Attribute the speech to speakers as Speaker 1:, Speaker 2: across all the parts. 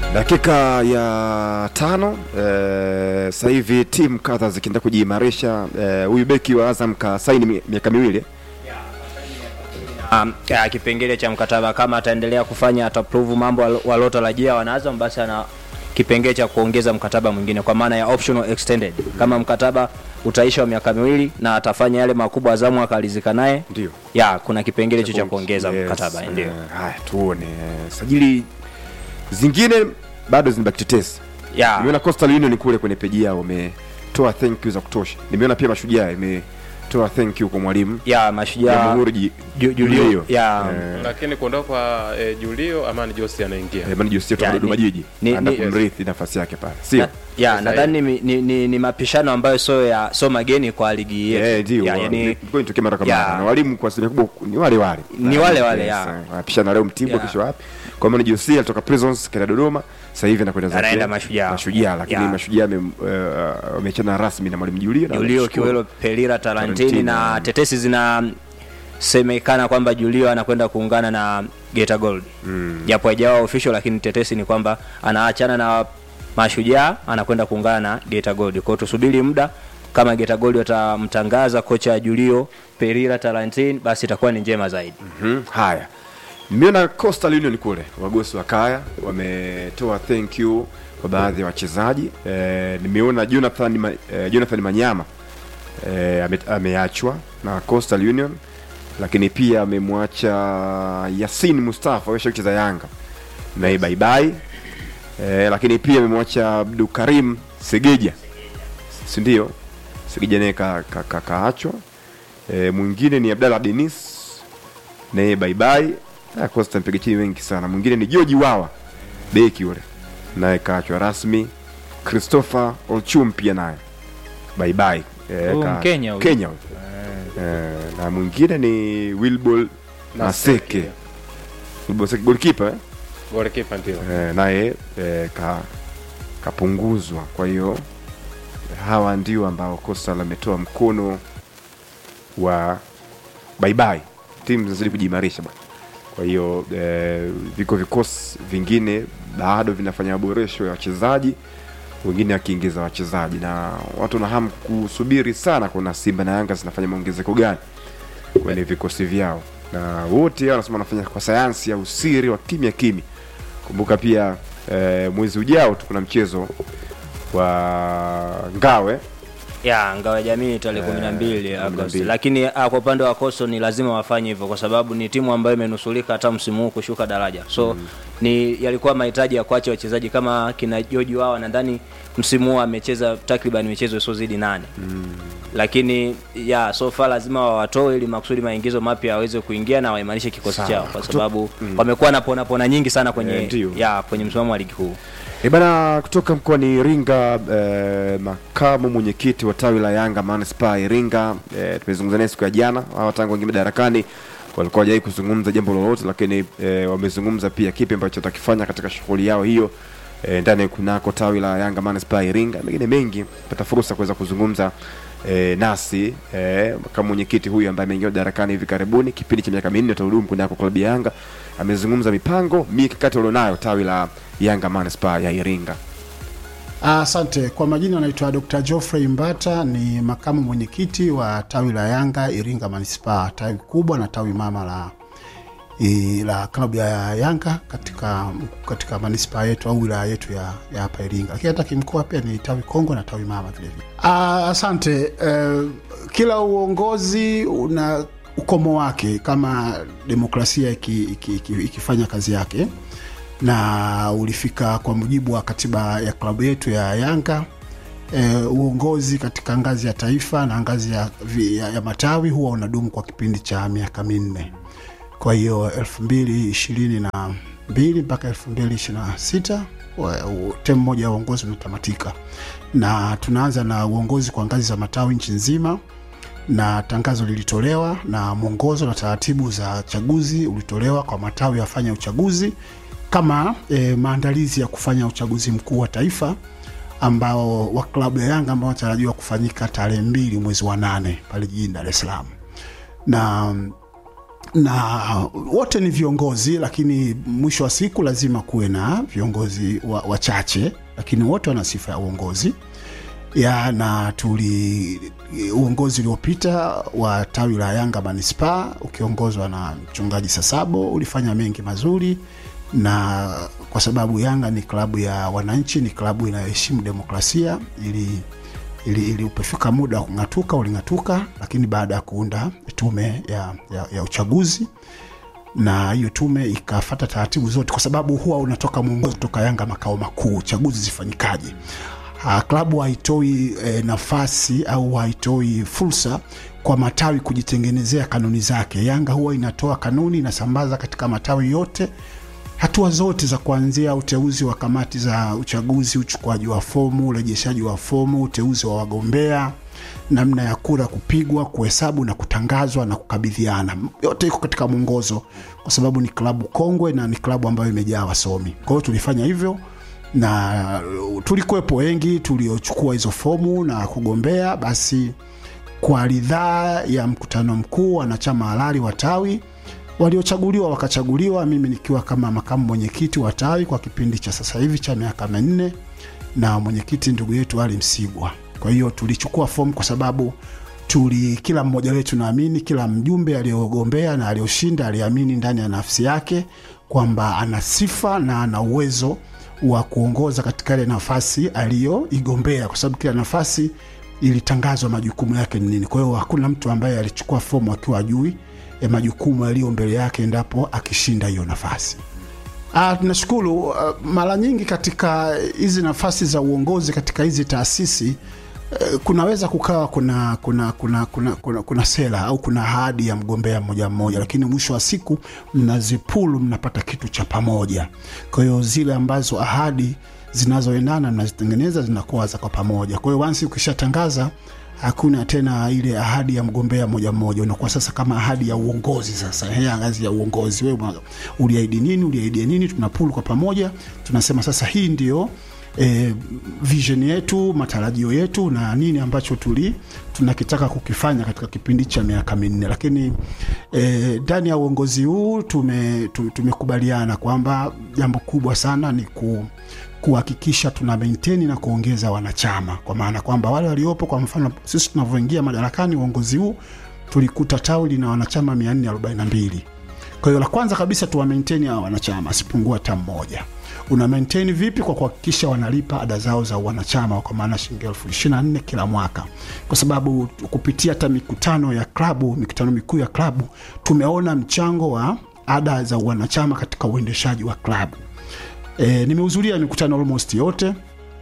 Speaker 1: dakika ya tano eh, sasa hivi timu kadha zikienda kujiimarisha eh, huyu beki wa Azam kasaini mi- miaka miwili
Speaker 2: Um, ya, kipengele cha mkataba kama ataendelea kufanya ataprove mambo walo- walotarajia wanaazam basi ana kipengele cha kuongeza mkataba mwingine kwa maana ya optional extended kama mkataba utaisha wa miaka miwili na atafanya yale makubwa azamu akalizika naye
Speaker 1: ndio
Speaker 2: ya kuna kipengele hicho cha kuongeza
Speaker 1: Yes,
Speaker 2: mkataba ndio
Speaker 1: eh, haya tuone eh, sajili zingine bado zinabaki tetesi
Speaker 2: ya
Speaker 1: nimeona Coastal Union kule kwenye peji yao wametoa thank you za kutosha nimeona pia mashujaa imetoa thank you kwa mwalimu
Speaker 2: ya mashujaa
Speaker 1: Jamhuri Ji-
Speaker 2: Ju- Julio,
Speaker 1: Julio.
Speaker 2: ya.
Speaker 1: Eh,
Speaker 3: lakini kuondoka kwa eh, Julio Amani Josi anaingia
Speaker 1: eh, bwana Jose
Speaker 2: Ya,
Speaker 1: kutoka Dodoma
Speaker 2: ni-
Speaker 1: Jiji
Speaker 2: ni-
Speaker 1: anaenda
Speaker 2: ni-
Speaker 1: kumrithi nafasi yake pale sio
Speaker 2: Na- ya
Speaker 3: Sasa
Speaker 2: nadhani ni, ni, ni, ni mapishano ambayo sio ya sio mageni kwa ligi yetu
Speaker 1: Eh, ndio
Speaker 2: Ya,
Speaker 1: wa-
Speaker 2: yani,
Speaker 1: ilikuwa inatokea mara kwa
Speaker 2: ya.
Speaker 1: mara na walimu kwa asilimia kubwa ni wale wale
Speaker 2: Ni wale wale, ya.
Speaker 1: eh, wanapishana leo Mtibwa
Speaker 2: Ya.
Speaker 1: kesho wapi kwa maana Jose alitoka Prisons kaenda Dodoma sasa hivi anakwenda zake
Speaker 2: Anaenda Mashujaa.
Speaker 1: Mashujaa lakini
Speaker 2: Ya.
Speaker 1: Mashujaa ame- eh, wameachana rasmi na mwalimu Julio na
Speaker 2: Julio
Speaker 1: wanamshukuru.
Speaker 2: Kiwelo Pelira Tarantini
Speaker 1: Tarantini,
Speaker 2: na
Speaker 1: mm.
Speaker 2: tetesi zinasemekana kwamba Julio anakwenda kuungana na Geita Gold japo haijawa official, lakini tetesi ni kwamba anaachana na Mashujaa anakwenda kuungana na Geita Gold. Kwa hiyo tusubiri muda kama Geita Gold watamtangaza kocha Julio Pelira Tarantini, basi itakuwa ni njema zaidi.
Speaker 1: Mhm, haya nimeona Coastal Union kule wagosi wa kaya wametoa thank you kwa baadhi ya wachezaji eh, nimeona Jonathan, Ma, eh, Jonathan Manyama eh, ame, ameachwa na Coastal Union lakini pia amemwacha Yasin Mustafa amesha kucheza Yanga naye bye bye eh, lakini pia amemwacha Abdul Karim Segeja si ndio Segeja naye kaachwa ka, ka, kaachwa. eh, mwingine ni Abdallah Denis naye bye bye Ah, Costa mpiga chini wengi sana mwingine ni George Wawa beki yule naye kaachwa rasmi Christopher Olchum pia naye bye bye eh,
Speaker 4: Huyu
Speaker 1: ka-
Speaker 4: Mkenya huyu.
Speaker 1: Kenya huyu. eh, na mwingine ni Wilbol Naseke Wilbol Naseke goalkeeper eh?
Speaker 3: goalkeeper ndio
Speaker 1: eh, naye eh, ka, kapunguzwa kwa hiyo hawa ndio ambao Coastal ametoa mkono wa bye bye timu zinazidi kujiimarisha bwana kwa hiyo eh, viko vikosi vingine bado vinafanya maboresho ya wachezaji wengine akiingiza wachezaji na watu na hamu kusubiri sana kuna simba na yanga zinafanya maongezeko gani kwenye vikosi vyao na wote hao wanasema wanafanya kwa sayansi ya usiri wa kimya kimya kumbuka pia eh, mwezi ujao tu kuna mchezo wa ngawe
Speaker 2: ya ngao ya jamii tarehe kumi na mbili Agosti,
Speaker 1: 12.
Speaker 2: lakini ah, kwa upande wa Coastal ni lazima wafanye hivyo kwa sababu ni timu ambayo imenusulika hata msimu huu kushuka daraja, so ni yalikuwa mahitaji ya kuacha wachezaji kama kina George wao, nadhani msimu huu amecheza takriban michezo isiyozidi nane lakini ya so far lazima wawatoe ili makusudi maingizo mapya yaweze kuingia na waimarishe kikosi
Speaker 1: Sawa.
Speaker 2: chao kwa sababu wamekuwa na pona pona nyingi sana kwenye
Speaker 1: Eh, ndio.
Speaker 2: ya kwenye msimamo wa ligi kuu.
Speaker 1: E bana, kutoka mkoani Iringa eh, makamu mwenyekiti wa tawi la Yanga manispaa ya Iringa eh, tumezungumza naye siku ya jana. Hawa tangu wengine madarakani walikuwa hawajai kuzungumza jambo lolote, lakini eh, wamezungumza pia kipi ambacho watakifanya katika shughuli yao hiyo eh, ndani kunako tawi la Yanga manispaa ya Iringa. Mengine mengi pata fursa kuweza kuzungumza eh, nasi eh, kama mwenyekiti huyu ambaye ameingia madarakani hivi karibuni, kipindi cha miaka minne atahudumu kunako klabu ya Yanga, amezungumza mipango mikakati walionayo tawi la Yanga manispaa ya Iringa.
Speaker 5: Asante. Kwa majina anaitwa Dr. Geoffrey Mbata, ni makamu mwenyekiti wa tawi la Yanga Iringa Manispaa, tawi kubwa na tawi mama la i, la klabu ya Yanga katika katika manispaa yetu au wilaya yetu ya ya hapa Iringa, lakini hata kimkoa pia ni tawi kongwe na tawi mama vile vile. Ah, Asante. Eh, kila uongozi una ukomo wake kama demokrasia iki- iki- iki- ikifanya kazi yake na ulifika kwa mujibu wa katiba ya klabu yetu ya Yanga. E, uongozi katika ngazi ya taifa na ngazi ya, vi- ya, ya matawi huwa unadumu kwa kipindi cha miaka minne. Kwa hiyo elfu mbili ishirini na mbili mpaka elfu mbili ishirini na sita temu moja ya uongozi unatamatika, na tunaanza na uongozi kwa ngazi za matawi nchi nzima na tangazo lilitolewa na mwongozo na taratibu za chaguzi ulitolewa kwa matawi yafanya uchaguzi kama e, maandalizi ya kufanya uchaguzi mkuu wa taifa ambao wa klabu ya Yanga ambao wanatarajiwa kufanyika tarehe mbili mwezi wa nane pale jijini Dar es Salaam na mm, na wote ni viongozi lakini mwisho wa siku lazima kuwe na viongozi wa- wachache lakini wote wana sifa ya uongozi ya na tuli uongozi uliopita wa tawi la Yanga manispaa ukiongozwa na mchungaji Sasabo ulifanya mengi mazuri, na kwa sababu Yanga ni klabu ya wananchi, ni klabu inayoheshimu demokrasia, ili ili, ili upefika muda wa kung'atuka uling'atuka, lakini baada ya kuunda tume ya, ya, ya uchaguzi na hiyo tume ikafata taratibu zote, kwa sababu huwa unatoka mwongozo kutoka Yanga makao makuu, chaguzi zifanyikaje. Ah, klabu haitoi e, nafasi au haitoi fursa kwa matawi kujitengenezea kanuni zake. Yanga huwa inatoa kanuni, inasambaza katika matawi yote hatua zote za kuanzia uteuzi wa kamati za uchaguzi, uchukuaji wa fomu, urejeshaji wa fomu, uteuzi wa wagombea, namna ya kura kupigwa, kuhesabu na kutangazwa na kukabidhiana, yote iko katika mwongozo, kwa sababu ni klabu kongwe na ni klabu ambayo imejaa wasomi. Kwa hiyo tulifanya hivyo na tulikuwepo wengi tuliochukua hizo fomu na kugombea. Basi kwa ridhaa ya mkutano mkuu, wanachama halali wa tawi waliochaguliwa wakachaguliwa, mimi nikiwa kama makamu mwenyekiti wa tawi kwa kipindi cha sasa hivi cha miaka minne na mwenyekiti ndugu yetu Ali Msigwa. Kwa hiyo tulichukua fomu kwa sababu tuli kila mmoja wetu naamini, kila mjumbe aliyogombea na aliyoshinda aliamini ndani ya nafsi yake kwamba ana sifa na ana uwezo wa kuongoza katika ile nafasi aliyoigombea, kwa sababu kila nafasi ilitangazwa majukumu yake ni nini. Kwa hiyo hakuna mtu ambaye alichukua fomu akiwa ajui ya majukumu yaliyo mbele yake endapo akishinda hiyo nafasi. Ah, tunashukuru. Uh, mara nyingi katika hizi nafasi za uongozi katika hizi taasisi eh, kunaweza kukawa kuna kuna kuna kuna, kuna, kuna sera au kuna ahadi ya mgombea mmoja mmoja, lakini mwisho wa siku mnazipulu, mnapata kitu cha pamoja. Kwa hiyo zile ambazo ahadi zinazoendana mnazitengeneza zinakuwa za kwa pamoja. Kwa hiyo once ukishatangaza hakuna tena ile ahadi ya mgombea moja mmoja, unakuwa sasa kama ahadi ya uongozi. Sasa ya ngazi ya uongozi, wewe una- uliahidi nini, uliahidi nini, tunapulu kwa pamoja, tunasema sasa hii ndio e, vision yetu, matarajio yetu na nini ambacho tuli tunakitaka kukifanya katika kipindi cha miaka minne. Lakini eh, ndani ya uongozi huu tume, tu- tumekubaliana kwamba jambo kubwa sana ni ku kuhakikisha tuna maintain na kuongeza wanachama, kwa maana kwamba wale waliopo, kwa mfano sisi tunavyoingia madarakani, uongozi huu tulikuta tawi lina wanachama 442 kwa hiyo la kwanza kabisa tuwa maintain hawa wanachama asipungua hata mmoja. Una maintain vipi? Kwa kuhakikisha wanalipa ada zao za wanachama kwa maana shilingi elfu ishirini na nne kila mwaka, kwa sababu kupitia hata mikutano ya klabu, mikutano mikuu ya klabu, tumeona mchango wa ada za wanachama katika uendeshaji wa klabu. E, nimehudhuria mikutano almost yote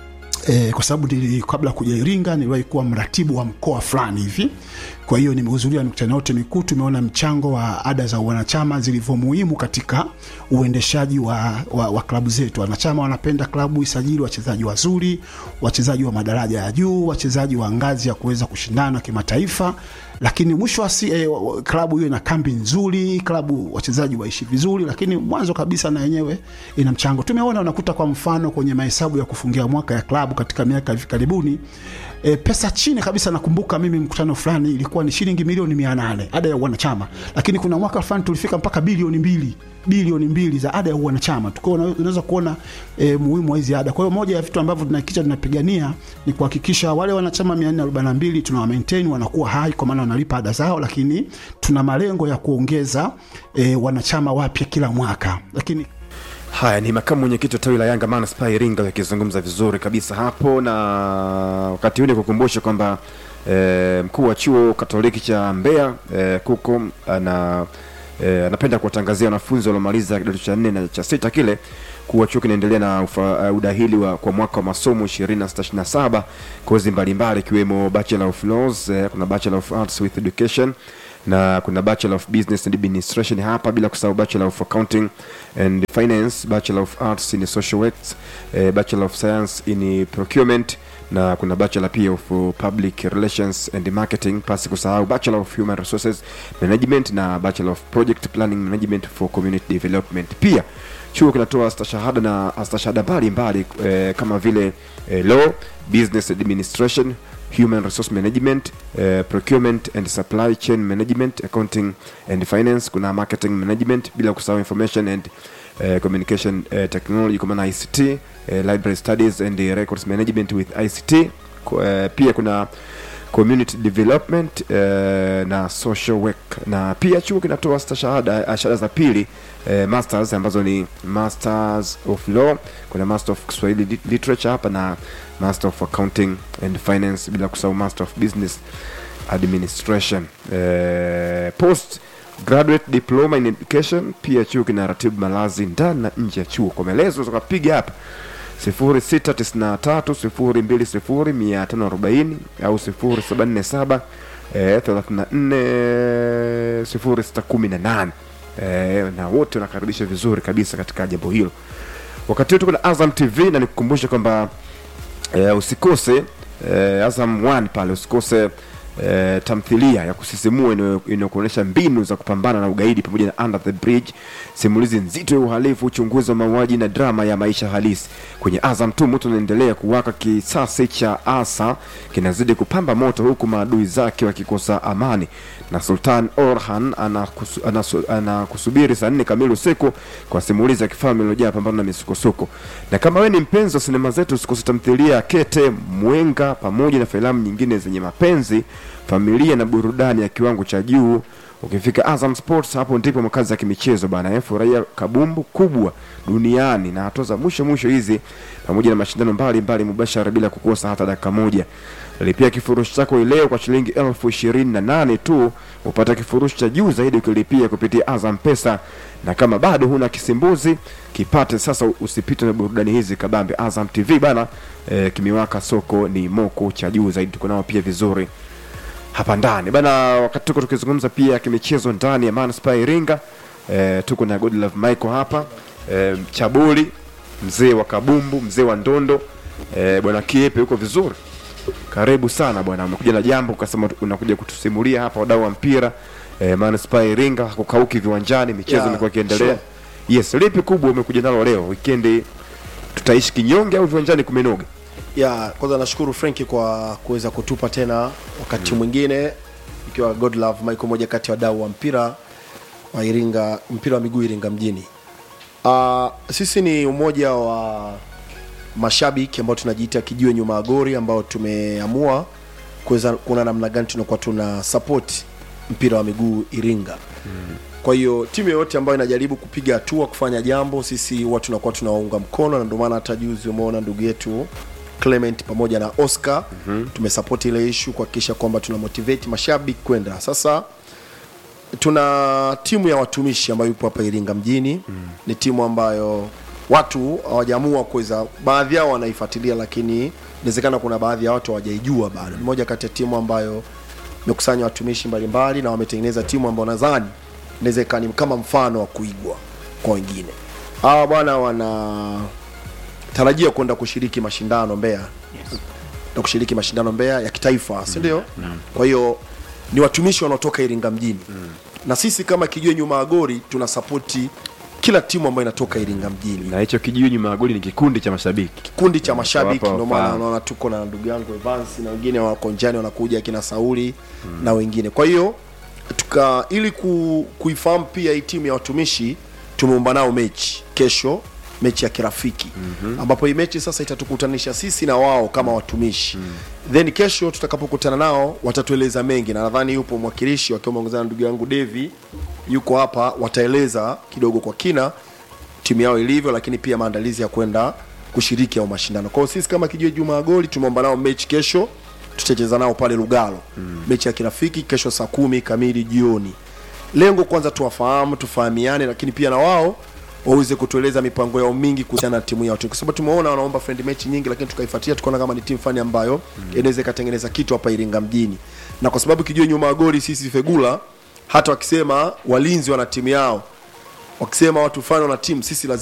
Speaker 5: e, kwa sababu nili- kabla ya kuja Iringa niliwahi kuwa mratibu wa mkoa fulani hivi. Kwa hiyo nimehudhuria mikutano yote mikuu, tumeona mchango wa ada za wanachama zilivyo muhimu katika uendeshaji wa, wa, wa klabu zetu. Wanachama wanapenda klabu isajili wachezaji wazuri, wachezaji wa madaraja ya juu, wachezaji wa ngazi ya kuweza kushindana kimataifa, lakini mwisho wa si, eh, wa- klabu hiyo ina kambi nzuri, klabu wachezaji waishi vizuri, lakini mwanzo kabisa na yenyewe ina mchango. Tumeona unakuta kwa mfano kwenye mahesabu ya kufungia mwaka ya klabu katika miaka hivi karibuni e, pesa chini kabisa. Nakumbuka mimi mkutano fulani ilikuwa ni shilingi milioni mia nane ada ya wanachama, lakini kuna mwaka fulani tulifika mpaka bilioni mbili bilioni mbili za ada ya wanachama. Tukao unaweza kuona e, muhimu wa hizi ada. Kwa hiyo moja ya vitu ambavyo tunahakikisha tunapigania ni kuhakikisha wale wanachama 442 tunawa maintain wanakuwa hai, kwa maana wanalipa ada zao, lakini tuna malengo ya kuongeza e, wanachama wapya kila mwaka, lakini
Speaker 1: Haya ni makamu mwenyekiti wa tawi la Yanga Manispaa Iringa akizungumza vizuri kabisa hapo, na wakati huu nikukumbushe kwamba e, mkuu wa chuo Katoliki cha Mbeya e, kuko ana e, anapenda kuwatangazia wanafunzi waliomaliza kidato cha nne na cha sita kile kuwa chuo kinaendelea na ufa, uh, udahili wa, kwa mwaka wa masomo 2627 kozi mbalimbali ikiwemo Bachelor of Laws, eh, kuna Bachelor of Arts with Education na kuna Bachelor of Business and Administration hapa, bila kusahau Bachelor of Accounting and Finance, Bachelor of Arts in Social Works, eh, Bachelor of Science in Procurement na kuna bachelor pia of public relations and marketing, pasi kusahau bachelor of human resources management na bachelor of project planning management for community development. Pia chuo kinatoa stashahada na stashahada mbalimbali eh, kama vile eh, law, business administration, human resource management eh, procurement and supply chain management accounting and finance kuna marketing management bila kusahau information and eh, communication eh, technology kwa maana ict eh, library studies and eh, records management with ict Ku- eh, pia kuna community development eh, na social work na pia chuo kinatoa stashahada eh, shahada za pili eh, masters ambazo ni masters of law kuna master of kiswahili lit- literature hapa na master of accounting and finance bila kusahau master of business administration eh, post graduate diploma in education pia chuo kinaratibu malazi ndani na nje ya chuo kwa maelezo tukapiga hapa 0693020540 au 0747 eh, 34 0618 eh, na wote wanakaribisha vizuri kabisa katika jambo hilo wakati huu tuko na azam tv na nikukumbusha kwamba eh, usikose eh, azam 1 pale usikose eh, tamthilia ya kusisimua inayo- inayokuonyesha mbinu za kupambana na ugaidi pamoja na under the bridge simulizi nzito ya uhalifu uchunguzi wa mauaji na drama ya maisha halisi kwenye azam tu moto unaendelea kuwaka kisasi cha asa kinazidi kupamba moto huku maadui zake wakikosa amani na sultan orhan anakusu- anasu- anakusubiri saa nne kamili usiku kwa simulizi ya kifalme iliyojaa pambano na misukosuko na kama wewe ni mpenzi wa sinema zetu usikose tamthilia ya kete mwenga pamoja na filamu nyingine zenye mapenzi familia na burudani ya kiwango cha juu ukifika azam sports hapo ndipo makazi ya kimichezo bana eh, furahia kabumbu kubwa duniani na hatua za mwisho mwisho hizi pamoja na mashindano mbalimbali mubashara bila kukosa hata dakika moja lipia kifurushi chako leo kwa shilingi elfu ishirini na nane tu upata kifurushi cha juu zaidi ukilipia kupitia azam pesa na kama bado huna kisimbuzi kipate sasa usipite na burudani hizi kabambe azam tv bana eh, kimewaka soko ni moko cha juu zaidi tuko nao pia vizuri hapa ndani bana wakati tuko tukizungumza pia kimichezo ndani ya manispaa ya iringa eh, tuko na godlove michael hapa eh, chabuli mzee wa kabumbu mzee wa ndondo eh, bwana kiepe huko vizuri karibu sana bwana umekuja na jambo ukasema unakuja kutusimulia hapa wadau wa mpira eh, manispaa ya iringa kukauki viwanjani michezo
Speaker 4: Yeah,
Speaker 1: imekuwa ikiendelea
Speaker 4: sure.
Speaker 1: yes lipi kubwa umekuja nalo leo wikendi tutaishi kinyonge au viwanjani kumenoga
Speaker 4: ya kwanza nashukuru frenki kwa kuweza kutupa tena wakati mwingine ikiwa godlove michael moja kati ya wadau wa mpira wa iringa mpira wa miguu iringa mjini uh, sisi ni umoja wa mashabiki ambao tunajiita kijiwe nyuma ya gori ambao tumeamua kuweza kuona namna gani tunakuwa tuna support mpira wa miguu iringa kwa hiyo timu yoyote ambayo inajaribu kupiga hatua kufanya jambo sisi huwa tunakuwa tunawaunga mkono na ndio maana hata juzi umeona ndugu yetu clement pamoja na oscar mm-hmm. tumesapoti ile ishu kuhakikisha kwamba tuna motivate mashabiki kwenda sasa tuna timu ya watumishi ambayo ipo hapa iringa mjini mm. ni timu ambayo watu hawajaamua kuweza baadhi yao wanaifuatilia lakini inawezekana kuna baadhi ya watu hawajaijua bado ni moja kati ya timu ambayo imekusanya watumishi mbalimbali na wametengeneza timu ambayo nadhani inaweza ikawa ni kama mfano wa kuigwa kwa wengine hawa bwana wana tarajia kwenda kushiriki mashindano Mbeya yes. na kushiriki mashindano Mbeya ya kitaifa si ndio? Kwa hiyo ni watumishi wanaotoka Iringa mjini mm. na sisi kama Kijue nyuma ya gori tuna sapoti kila timu ambayo inatoka Iringa mjini
Speaker 1: na hicho kijiji nyuma ya goli ni kikundi cha mashabiki
Speaker 4: kikundi cha mashabiki
Speaker 1: Wapa
Speaker 4: ndio maana
Speaker 1: wafahamu.
Speaker 4: unaona tuko na ndugu yangu Evans na wengine wako njiani wanakuja akina Sauli mm. na wengine kwa hiyo tuka ili ku, kuifahamu pia hii timu ya watumishi tumeumba nao mechi kesho mechi ya kirafiki mm-hmm. ambapo hii mechi sasa itatukutanisha sisi na wao kama watumishi mm. then kesho tutakapokutana nao watatueleza mengi na nadhani yupo mwakilishi wakiwa wameongozana na ndugu yangu Devi yuko hapa wataeleza kidogo kwa kina timu yao ilivyo lakini pia maandalizi ya kwenda kushiriki au mashindano kwao sisi kama kijue juma ya goli tumeomba nao mechi kesho tutacheza nao pale lugalo mm. mechi ya kirafiki kesho saa kumi kamili jioni lengo kwanza tuwafahamu tufahamiane lakini pia na wao waweze kutueleza mipango yao mingi kuhusiana na timu yao kwa sababu tumeona wanaomba friend mechi nyingi lakini tukaifuatia tukaona kama ni timu fani ambayo mm. inaweza ikatengeneza kitu hapa iringa mjini na kwa sababu kijue nyuma ya goli sisi fegula hata wakisema walinzi wana timu yao wakisema watu fulani wana timu sisi lazima